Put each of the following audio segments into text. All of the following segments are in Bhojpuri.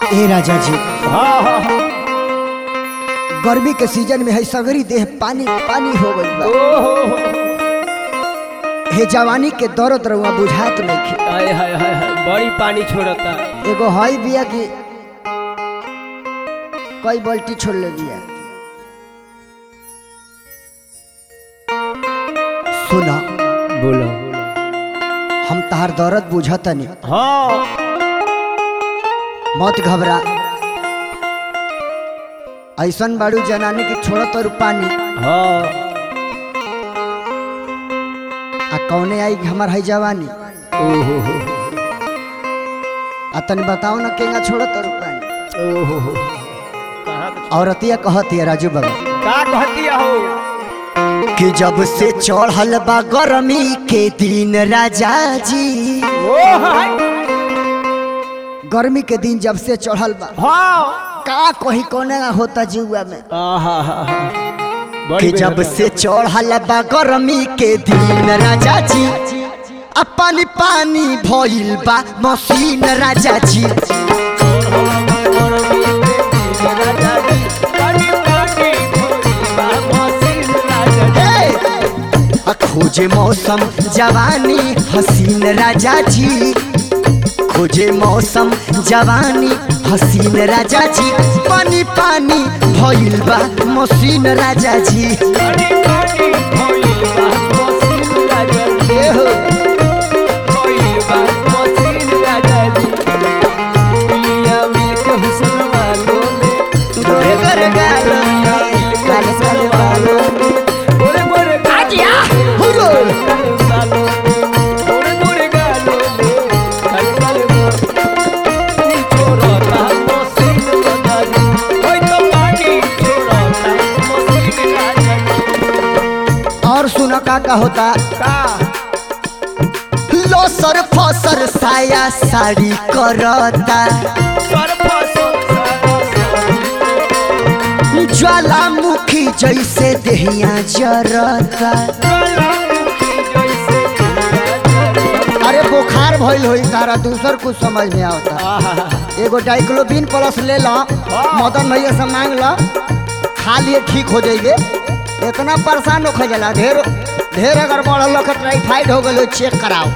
ए राजा जी हाँ हाँ हाँ। गर्मी के सीजन में है सगरी देह पानी पानी हो गई बा ओहो हे जवानी के दर्द रहुआ बुझात नहीं हाय हाय हाय हाय बड़ी पानी छोड़ता एगो हई बिया की कई बाल्टी छोड़ ले बिया सुना बोलो हम तहार दर्द बुझतनी हाँ मत घबरा ऐसन बाड़ू जनानी की छोड़त और पानी हाँ आ कौने आई हमार है जवानी ओहो हो आ तनी बताओ ना केगा छोड़त और पानी ओहो हो कहाँ पे- औरतिया कहती है राजू बाबा का कहती हो कि जब से चढ़ल बा गरमी के दिन राजा जी ओ हाय गर्मी के दिन जब से चढ़ल बा हाँ का कही कोने होता जुआ में आहा हा हा कि बड़ी जब बेहतर। से चढ़ल बा गरमी के दिन राजा जी अपन पानी भइल बा मशीन राजा जी हे! आ खोजे मौसम जवानी हसीन राजा जी खोजे मौसम जवानी हसीन राजा जी पानी पानी भइल बा मशीन राजा जी ए हो गोरे गोरे गालो में, काले काले बालों में। आजिया, हुरो। और सुनो का का होता लोसर फसर साया साड़ी करता ज्वालामुखी जैसे देहिया जरता अरे बुखार भइल होई तारा दूसर कुछ समझ में आवता एगो डाइक्लोबिन प्लस ले लो मदन भैया से मांग लो खा लिए ठीक हो जाइए इतना परेशान हो जाला ढेर ढेर अगर बढ़ल लोग टाइफाइड हो गए चेक कराओ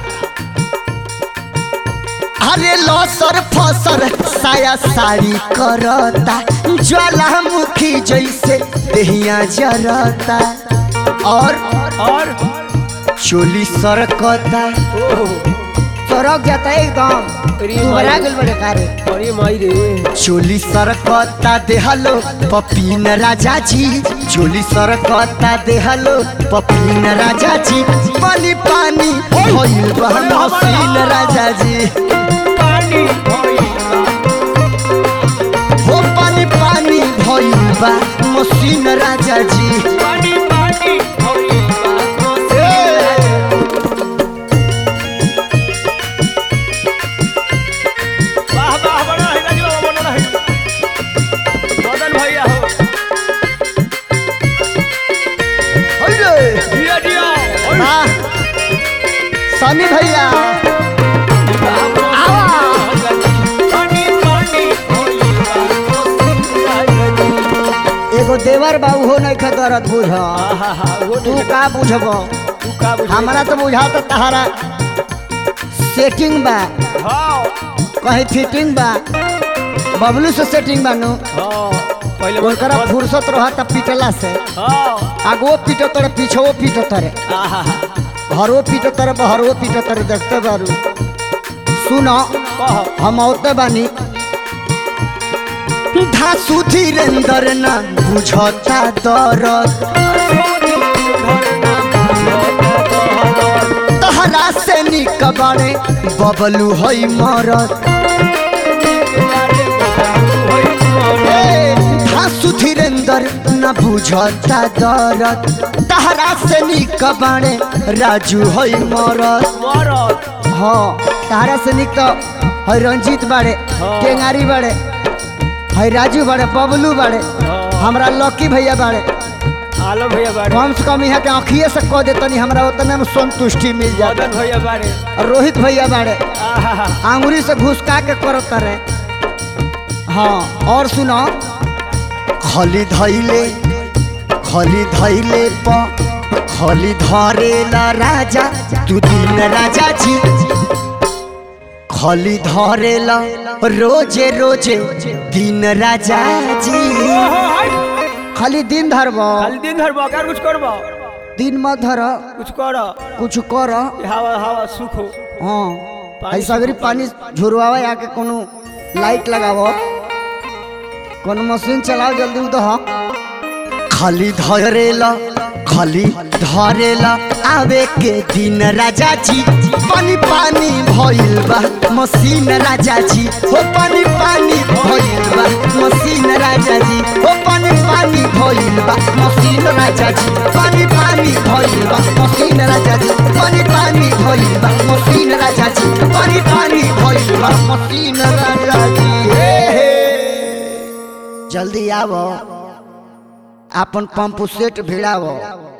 अरे लसर फसर साया साड़ी करता ज्वालामुखी जैसे देहिया जरता और और चोली सरकता सरक जाता एकदम अरे दुबरा भाई। गेल बड़े कारे अरे माई रे चोली सरकता देहलो पपीन राजा जी चोली सरकता देहलो पपीन राजा जी पानी पानी भइल बा मसीन राजा जी पानी हो पानी पानी भइल बा मसीन राजा जी पानी पानी वाह वाह बड़ा है राजू बाबा बड़ा है मदन भैया हो हेलो दिया दिया हाँ सनी भैया आवा पानी पानी एगो देवर बाबू हो नहीं खतरत बुझ वो तू का बुझबो तू का बुझ हमरा तो बुझात तहरा सेटिंग बा हाँ कहीं फिटिंग बा बबलू से सेटिंग बा नु हाँ पहले ओकरा फुर्सत रहता पिटला से हाँ आगो पीटो तरे पीछो पीटो तरे आहा घरो पीटो तरे बहरो पीटो तरे देखते बारू सुनो कह हम औते बानी धासु धीरेन्द्र न बुझता दरद तहरा से निक बाड़े बबलू हई मरद ए, धासु धीरेन्द्र न बुझता दरद तहरा से निक बाड़े राजू हई मरद मरद हाँ तारा से निक तो है रंजीत बाड़े हाँ। केंगारी बाड़े है राजू बाड़े बबलू बाड़े हाँ। हमरा लकी भैया बाड़े आलम भैया बारे कम से कम यहाँ के आँखिए से कह देतनी हमरा उतने में संतुष्टि मिल जाता मदन भैया बारे और रोहित भैया बाड़े आहा आंगुरी से घुसका के करत रहे हाँ और सुनो खली धैले खली धैले प खली धरेला राजा तू दिन राजा जी खली धरेला रोजे रोजे दिन राजा जी ओहो, हाय। खाली दिन धरब खाली दिन भर बकर कुछ करबो दिन मत धर कुछ कर कुछ कर हवा हवा सुख हो हाँ पानी ऐसा अगर पानी झुरवावा आके कोनो लाइट लगावो कोनो मशीन चलाओ जल्दी उदह खाली धरेला खाली धरेला आवे के दिन राजा जी पानी पानी भइल बा मशीन राजा जी हो पानी पानी भइल बा मशीन राजा जी हो पानी पानी भइल बा मशीन राजा जी पानी पानी भइल बा मशीन राजा जी पानी पानी भइल बा मशीन राजा जी पानी पानी भइल बा मशीन राजा जी हे हे जल्दी आवो अपन पंप सेट भिड़ावो